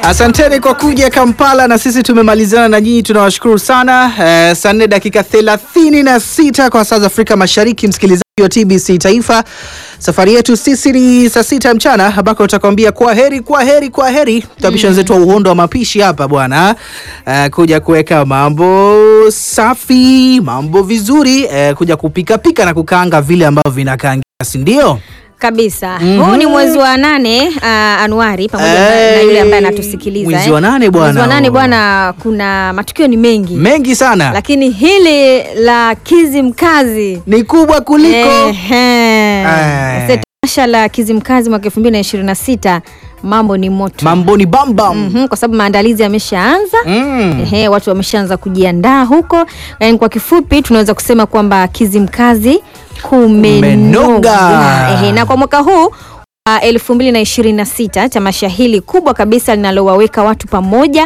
Asanteni kwa kuja Kampala na sisi tumemalizana na nyinyi, tunawashukuru sana. Eh, saa nne dakika thelathini na sita kwa saa za Afrika Mashariki, msikilizaji wa TBC Taifa. Safari yetu sisi ni saa sita mchana ambako utakwambia kwa heri, kwa heri, kwa heri. Tutabisha wenzetu wa uhondo wa mapishi hapa bwana, eh, kuja kuweka mambo safi, mambo vizuri, eh, kuja kupika pika na kukaanga vile ambavyo vinakaangia, si ndio? kabisa huu ni mwezi wa nane uh, Anuari pamoja na- na Hey, yule ambaye anatusikiliza mwezi eh. wa nane bwana. Mwezi wa nane bwana, kuna matukio ni mengi Mengi sana lakini hili la Kizimkazi ni kubwa kuliko Ehe. Eh. Sasa tamasha la Kizimkazi mwaka 2026 mambo ni moto mamboni bambam Mhm, kwa sababu maandalizi yameshaanza Mm. Ehe, watu wameshaanza kujiandaa huko. Yani kwa kifupi tunaweza kusema kwamba Kizimkazi kumenoga. Kumenoga. Ehe, na kwa mwaka huu wa elfu mbili na ishirini na sita tamasha hili kubwa kabisa linalowaweka watu pamoja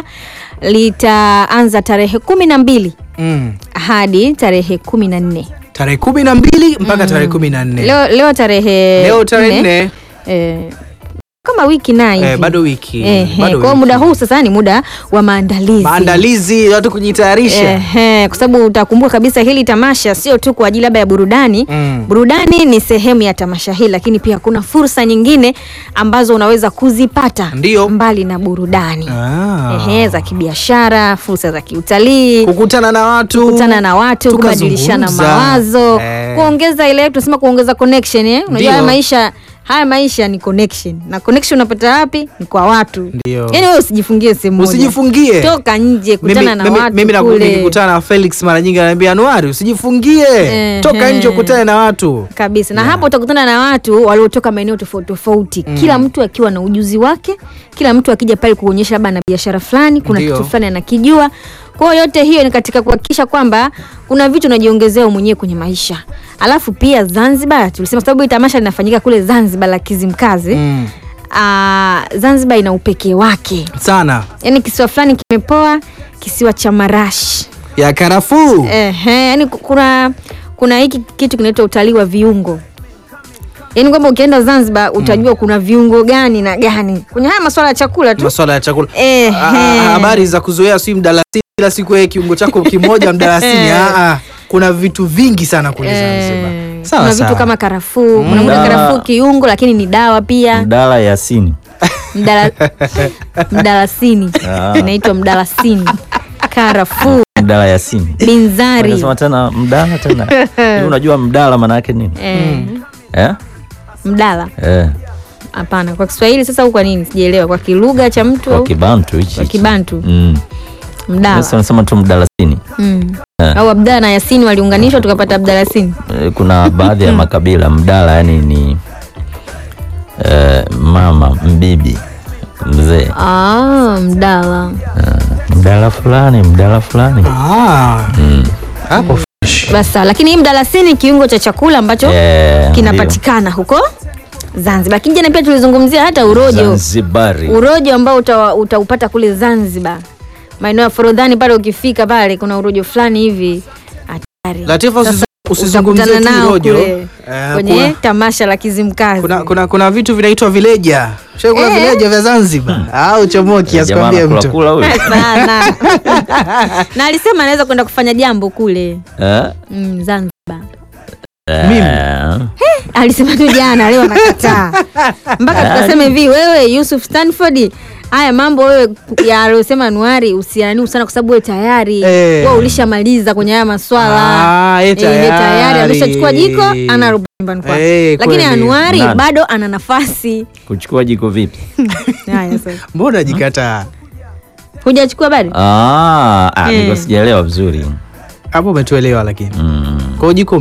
litaanza tarehe kumi na mbili Mm. hadi tarehe kumi na nne tarehe kumi na mbili mpaka tarehe kumi na nne leo, leo tarehe leo tarehe nne eh, kama wiki na hivi eh, bado wiki Ehe, bado kwa hiyo wiki. muda huu sasa ni muda wa maandalizi maandalizi watu kujitayarisha Ehe, kwa sababu utakumbuka kabisa hili tamasha sio tu kwa ajili labda ya burudani Mm. burudani ni sehemu ya tamasha hili lakini pia kuna fursa nyingine ambazo unaweza kuzipata Ndio. mbali na burudani Ah. Ehe, za kibiashara fursa za kiutalii kukutana na watu kukutana na watu tukazungumza. kubadilishana mawazo Eh. kuongeza ile tunasema kuongeza connection eh? unajua Ndio. haya maisha haya maisha ni connection na connection unapata wapi ni kwa watu Ndio. yaani wewe usijifungie sehemu moja usijifungie toka nje kutana mimi, na mimi, watu mimi na- kule nikikutana na Felix mara nyingi ananiambia Anuari usijifungie Ehe. toka nje ukutane na watu kabisa na hapo utakutana na watu waliotoka maeneo tofauti tofauti kila mtu akiwa na ujuzi wake kila mtu akija pale kuonyesha labda na biashara fulani kuna Ndio. kitu fulani anakijua kwa hiyo yote hiyo ni katika kuhakikisha kwamba kuna vitu unajiongezea wewe mwenyewe kwenye maisha alafu pia zanzibar tulisema sababu hii tamasha linafanyika kule zanzibar la kizimkazi mm. Ah, zanzibar ina upekee wake sana yaani kisiwa fulani kimepoa kisiwa cha marashi ya karafuu Ehe, yani kuna kuna hiki kitu kinaitwa utalii wa viungo yaani kwamba ukienda zanzibar utajua kuna viungo gani na gani kwenye haya maswala ya chakula tu maswala ya chakula Ehe. Ah, ah, habari za kuzoea si mdalasini kila siku wewe kiungo chako kimoja mdalasini ah, ah. kuna vitu vingi sana kule Zanzibar Eh, sawa kuna sawa vitu kama karafuu kuna muda Mdala. karafuu kiungo lakini ni dawa pia Mdala Yasini. Mdala, mdalasini Ah. inaitwa mdalasini karafuu Mdala Yasini. binzari Unasema tena mdala tena. Hivi unajua mdala maana yake nini? eh, Eh? mdala Eh, hapana kwa kiswahili sasa au kwa nini sijaelewa kwa kilugha cha mtu kwa au kibantu hichi. kwa kibantu Mm. mdala Sasa unasema tu mdalasini. Mm. Eh. au abdala na yasini waliunganishwa tukapata abdalasini Eh, Kuna baadhi ya makabila mdala yani ni eh, mama mbibi mzee ah, mdala mdala fulani mdala fulani Ah, hapo basi sawa. lakini hii mdalasini kiungo cha chakula ambacho Eh, kinapatikana huko zanzibar lakini jana pia tulizungumzia hata ndio. urojo Zanzibari. urojo ambao uta, utaupata kule zanzibar maeneo ya forodhani pale ukifika pale kuna urojo fulani hivi hatari Latifa Sasa usizu- usizungumzie utakutana tu nao urojo. kule Eh, kwenye kuna- tamasha la kizimkazi kuna, kuna, kuna vitu vinaitwa vileja Shai kuna vileja vya Zanzibar au chomoki Jamaa asikwambie anakula mtu kula huyo. sana na alisema anaweza kwenda kufanya jambo kule Eh? mm, zanzibar Mimi? Eh. alisema tu jana leo anakataa mpaka tukasema hivi wewe yusuf stanford haya mambo wewe ya aliyosema anuari usianiu sana kwa sababu wewe tayari Eh. wewe ulishamaliza kwenye haya maswala Ah, ye Eh, ye tayari tayari. ameshachukua jiko anarudi nyumbani kwake Eh, lakini kweli. anuari Nani? bado ana nafasi kuchukua jiko vipi haya sasa mbona jikataa hujachukua bado ah, ah, Eh. niko sijaelewa vizuri hapo umetuelewa lakini mm. kwao jiko